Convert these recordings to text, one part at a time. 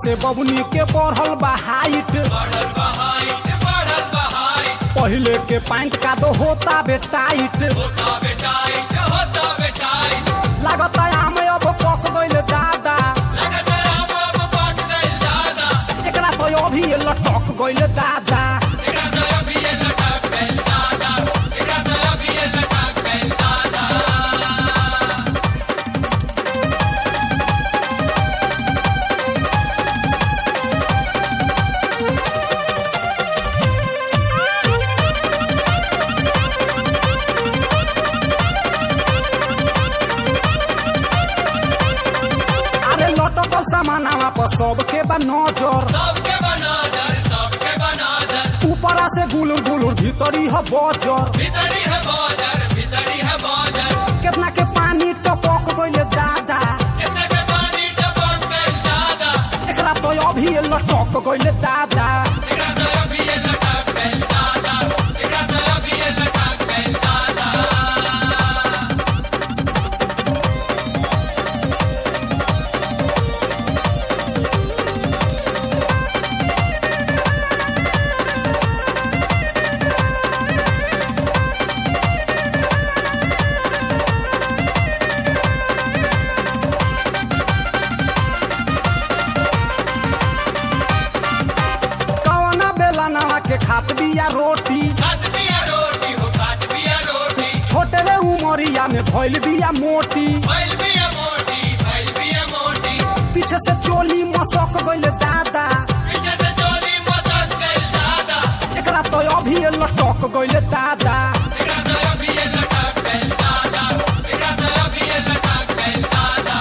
से बबुनी के बढ़ल बा हाइट बढ़ल बहाइट बढ़ल बहाइट पहिले के पैंट का तो होता बे टाइट होता बेटाइट होता बेटाइट लागत आम अब पक गइल दादा लगत आम अब पक गइल दादा एकरा तो अभी लटक गइल दादा एकरा तो अभी ये लटक गइल दादा एकरा तो अभी ये लटक गइल दादा अरे लटकल सामानावा पर सबके बा नजर सबके बनादर सबके बनादर ऊपरा से गुलुर गुलुर भीतरी ह बजर भीतरी है बाजार भीतरी है बाजार केतना के पानी टपक गइल दादा कितने के पानी टपक गइल दादा एकरा तो अभी लटक गइल दादा एकरा तो अभी ये लटक गइल दादा एकरा तो अभी ये लटक गइल दादा कवना बेला नवा के खात बिया रोटी खात बिया रोटी हो खात बिया रोटी छोटे रे उमरिया में भइल बिया मोटी भइल बिया मोटी भइल बिया मोटी पीछे से चोली मसक गइल दादा पीछे से चोली मसक गइल दादा एकरा तो अभी लटक गइल दादा एकरा तो अभी ये लटक गइल दादा एकरा तो अभी ये लटक गइल दादा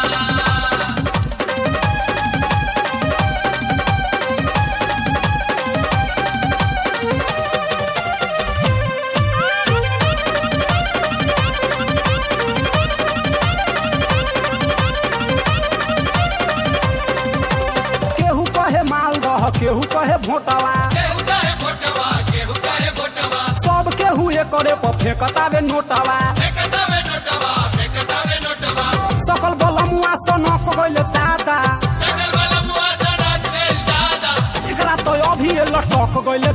केहू कहे मालदह केहू कहे भोटवा केहू कहे भोटवा केहू कहे भोटवा सब केहू एकरे पर फेंकतावे नोटवा फेंकता में नोटवा फेंकता में नोटवा सकल बलमुआ सनक गइल दादा सकल वाला मुआ चढ़क गइल दादा एकरा तो अभी लटक गइल